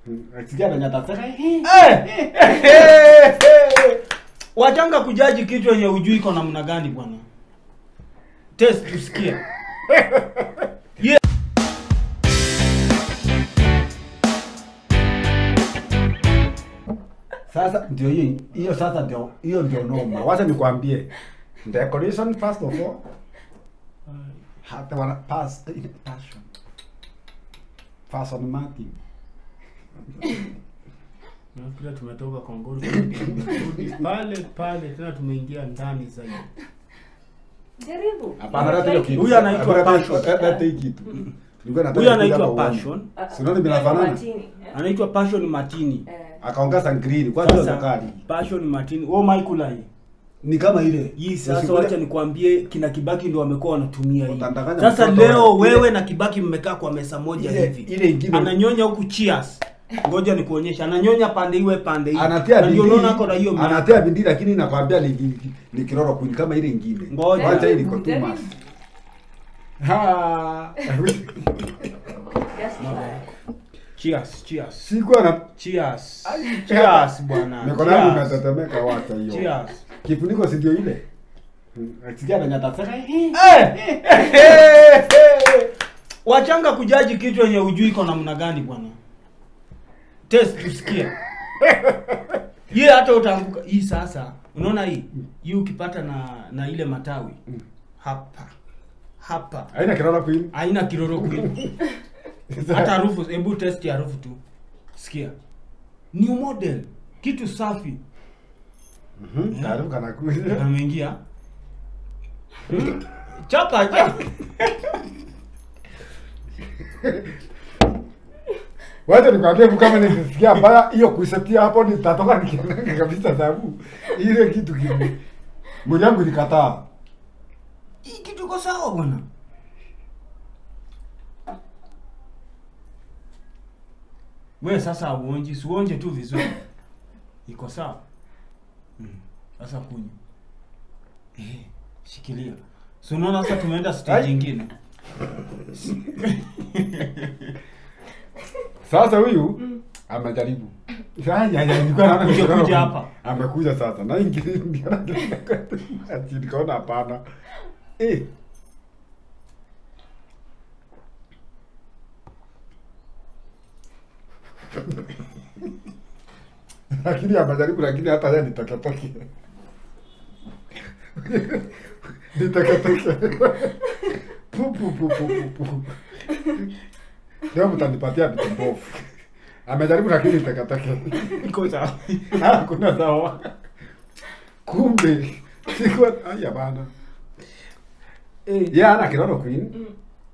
Sikia venye atasema. Eh! wachanga kujaji kitu yenye ujui iko namna gani bwana test tusikie yeah. Sasa ndio hiyo hiyo sasa ndio hiyo ndio noma. Wacha nikwambie. Decoration first of all. Hata wana pass passion. Passion Martin. nafikira tumetoka kongoro tumerudi pale pale tena tumeingia ndani zaidi Jaribu. Hapana hata hiyo kitu. Huyu anaitwa Hapana, hata- passion. hata- hata hii kitu. Tulikuwa nataka huyu kuja anaitwa hapa uone. passion Ah, Si unaona vinafanana? Martini, eh? anaitwa passion martini Eh, Akaongeza green. Kwa hiyo sasa zakari. passion martini oh michael Ni kama ile. hii sasa Usikule- wacha nikwambie kina kibaki ndo wamekuwa wanatumia hii Utandanganya sasa mtoto leo wa- wewe na kibaki mmekaa kwa mesa moja Ile- hivi ile ingine- ananyonya huku cheers ngoja nikuonyesha ananyonya pande iwe pande hii anatia Na ndio bidii unaona ako na hiyo miaka. anatia bidii lakini nakwambia ni, ni, ni kiroro queen kama ile ingine Ngoja. wacha hii iko too Jaribu. much ha just try. cheers cheers sikuwa na cheers cheers bwana mikono yangu Cheers. inatetemeka wacha hiyo cheers kifuniko si ndio ile sikia venye atasema Eh! wachanga kujaji kitu yenye ujui iko namna gani bwana test tusikie ye hata utaanguka hii sasa unaona hii hii ukipata na na ile matawi hapa hapa haina kiroro queen haina kiroro kweli hata harufu hebu test ya harufu tu sikia new model kitu safi Mhm, karibu kana kuja ameingia Hmm? chapa chapa wacha nikwambie tu kama nikisikia mbaya hiyo kuisetia hapo nitatoka nikiangaga kabisa sababu ile kitu kile mwili yangu ilikataa hii kitu iko sawa bwana we sasa auonji siuonje tu vizuri iko sawa Mm. sasa kunywa eh, shikilia si unaona sasa tumeenda stage Ai. ingine Sasa huyu amejaribu. Haya haya nilikuwa naona Kuja- nilikuwa kuja naona- hapa. Amekuja sasa. Na ingine ndio ati nikaona hapana. Eh. Lakini amejaribu lakini hata yeye nitakatoke. Nitakatoke. Pu pu pu pu pu pu. Leo mtanipatia vitu mbovu. Amejaribu lakini takataka. iko sawa Hakuna sawa. Kumbe sikuwa haya bana. eh, Yeye ana kiroro queen. Mm.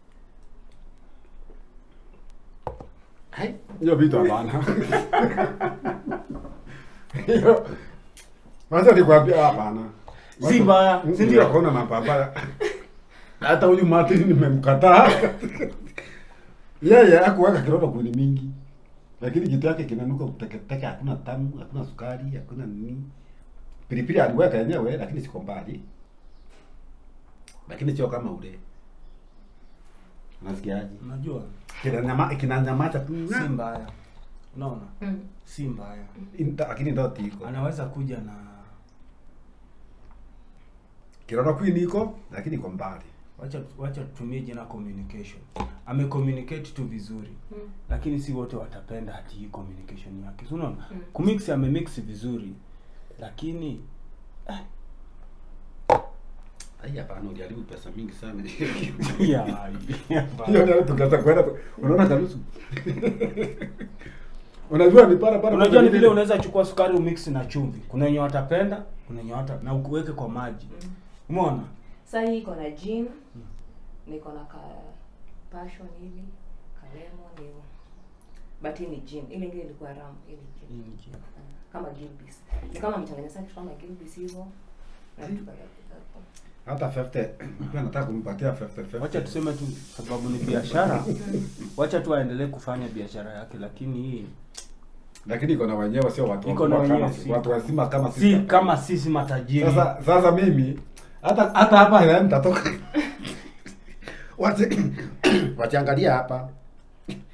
Hai, hiyo vitu hapana. Hiyo Wacha nikwambia hapana. Si mbaya, si si ndio? ndio? Kona mapapa. Hata huyu Martin nimemkataa. Yeye hakuweka kiroro queen mingi. Lakini kitu yake kinanuka kuteketeke, hakuna tamu, hakuna sukari, hakuna nini. Pilipili aliweka yenyewe lakini siko mbali. Lakini sio kama ule. Unasikiaje? unajua Kina nyama kina nyamaza tu. si mbaya unaona Mm. si mbaya Inta- Lakini ndio tiko. anaweza kuja na Kiroro queen iko lakini iko mbali. wacha wacha tutumie jina communication amecommunicate tu vizuri Mm. lakini si wote watapenda hati hii communication yake Si unaona Mm. kumix amemix vizuri lakini Ai hapana, uliharibu pesa mingi sana. ya, Hiyo ndio tukaanza kwenda. Unaona karusu? Unajua ni para para. unajua ni vile unaweza chukua sukari umix na chumvi kuna wenye watapenda kuna wenye wata na ukuweke kwa maji umeona Saa hii iko na gin, niko na ka passion hivi, ka lemon hivyo. But hii ni gin. Ile ingine ilikuwa rum, hii ni gin. Hii ni gin. Ah, Kama Gilbis. Ni kama mchanganya sana kitu kama Gilbis hivyo. Na vitu kadhaa kadhaa. hata 50 pia nataka kumpatia 50 50. wacha tuseme tu sababu ni biashara wacha tu aendelee kufanya biashara yake lakini hii Lakini iko na wenyewe sio watu Iko na wakubwa kama wenyewe, si- watu wazima kama si sisi. kama sisi matajiri Sasa sasa mimi hata hata hapa ila mtatoka. Wache wachiangalia hapa.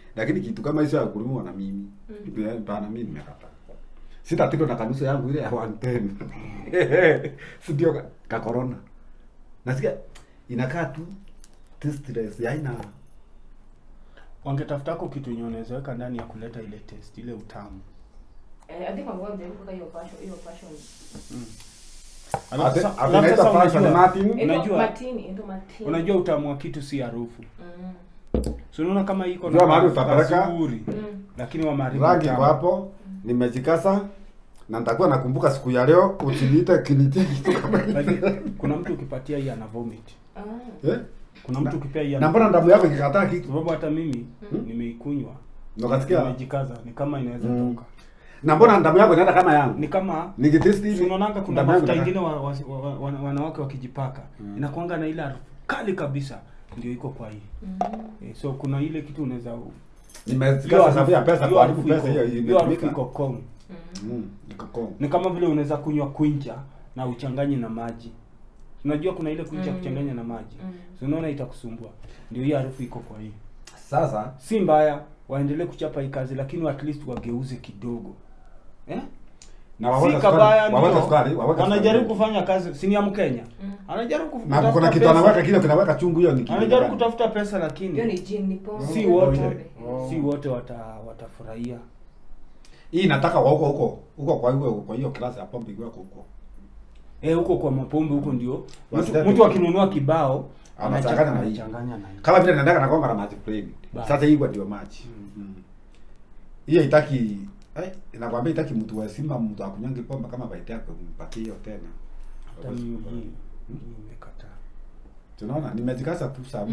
lakini kitu kama hizo ya kulimiwa na mimi mm. bana mimi nimekataa sitatilo na kanisa yangu ile ya 110 si ndio ka- ka corona nasikia inakaa tu tasteless yaina wangetafutako kitu yenye unaweza weka ndani ya kuleta ile test ile utamu Eh, I think wangekuwa wamejaribu kuweka hiyo passion, hiyo passion. Alafu Ate- sa- ate alafu naita sasa fashion unajua- Martin. Ito Unajua- matini, ito matini. unajua utamu wa kitu si harufu Mm. so unaona kama iko Unajua mahali utapeleka? kazuri, Mm. lakini wameharibu rangi utamu. kwa hapo nimejikasa na nitakuwa nakumbuka siku ya leo usiniite kinitie kitu kama hicho Lakini kuna mtu ukipatia hii ana vomit Ah. eh kuna mtu ukipea hii na ana mbona damu yako ikikataa kitu sababu hata mimi nimeikunywa Ndo kasikia? nimejikaza ni kama inaweza Mm. toka na mbona damu yako inaenda kama yangu ni kama nikitesti si hivi unaonanga kuna damu yangu mafuta inakaa- ingine wa, wa, wa, wa, wanawake wakijipaka inakuanga na ile harufu kali kabisa ndio iko kwa hii Mm. eh, so kuna ile kitu unaweza hiyo nimezikasa sababu ya pesa hiyo kwa harufu pesa iko- hiyo hiyo harufu imetumika iko kong Mm. Mm, iko kong. ni kama vile unaweza kunywa kwincha na uchanganye na maji unajua kuna ile kwincha Mm. kuchanganya na maji Mm. so unaona itakusumbua ndio hii harufu iko kwa hii sasa si mbaya waendelee kuchapa hii kazi lakini at least wageuze kidogo eh? na si waweka kabaya sukari waweka ndio. sukari waweka wanajaribu sukari. kufanya kazi si ni ya mkenya Mm. anajaribu na kutafuta kuna kitu pesa. anaweka kile kinaweka chungu hiyo ni kitu anajaribu gani? kutafuta pesa Hiyo lakini ni gin, ni pombe. si ni wote pombe. Oh. si wote wata watafurahia hii nataka kwa huko huko huko kwa hiyo kwa hiyo klasi ya pombe ikiwa huko eh huko kwa mapombe huko ndio mtu, Wasilete- mtu akinunua kibao Anachanganya na hii. anachanganya na hii kama vile nataka nakonga na maji plain Ba. sasa hii kwa ndio maji Mm. hiyo itaki eh inakwambia itaki mtu wa simba mtu akunyange pombe kama baita yako mpatie hiyo tena hata mimi hii hii nimekataa tunaona nimejikasa tu sabu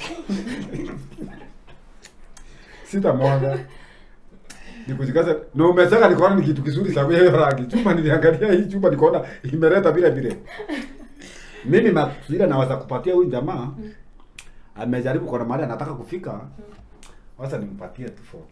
sita moja nikujikaza na umesema nikaona ni kitu kizuri sababu ya hiyo rangi chumba niliangalia hii chumba nikaona imeleta vile vile mimi masira naweza kupatia huyu jamaa amejaribu kwa mahali anataka kufika sasa nimpatie tu 40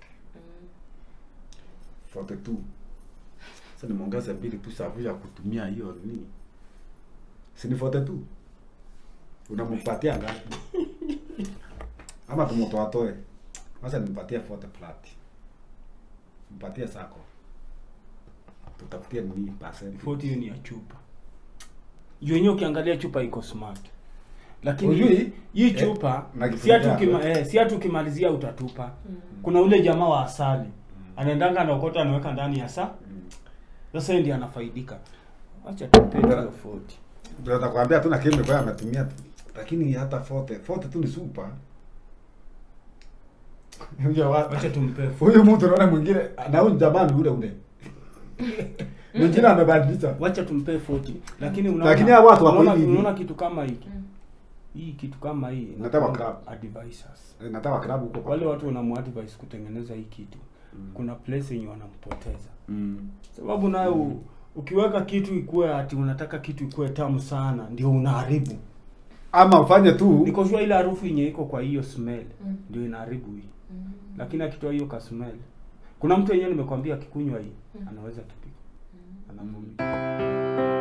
Mm. 42 sasa nimeongeza mbili tu sababu ya kutumia hiyo nini si ni 42 unampatia ngapi ama tumutoatoe sasa nimpatie 40 plat mpatie sako tutafutie nini percent 40 hiyo ni ya chupa juu yenyewe ukiangalia chupa iko smart lakini Ujui? hii Eh, chupa na si kifuniko hatu yake. ukima, eh, si hatu ukimalizia utatupa Mm. kuna ule jamaa wa asali anaendanga anaokota anaweka ndani ya saa sasa yeye ndiye anafaidika acha tupe hiyo 40 tunaweza kuambia tu na kile kwa ametumia lakini hata 40 40 tu ni super Huyo wa- acha tumpe huyu mtu naona mwingine na huyu jamani ule ule mwingine amebadilisha wacha tumpe 40 lakini unaona Lakini hawa watu wako unaona, hivi hivi. unaona kitu kama hiki Mm. hii kitu kama hii Nataka inakuwa club. advisors Eh, nataka klabu huko kwa- wale watu wanamuadvise kutengeneza hii kitu kuna place yenye wanampoteza Mm. sababu nayo u- ukiweka kitu ikuwe ati unataka kitu ikuwe tamu sana ndio unaharibu ama ufanye tu niko sure ile harufu yenye iko kwa hiyo smell Mm. ndio inaharibu hii Mm. lakini akitoa hiyo ka smell kuna mtu yenyewe nimekwambia akikunywa hii Mm. anaweza tupika anavumia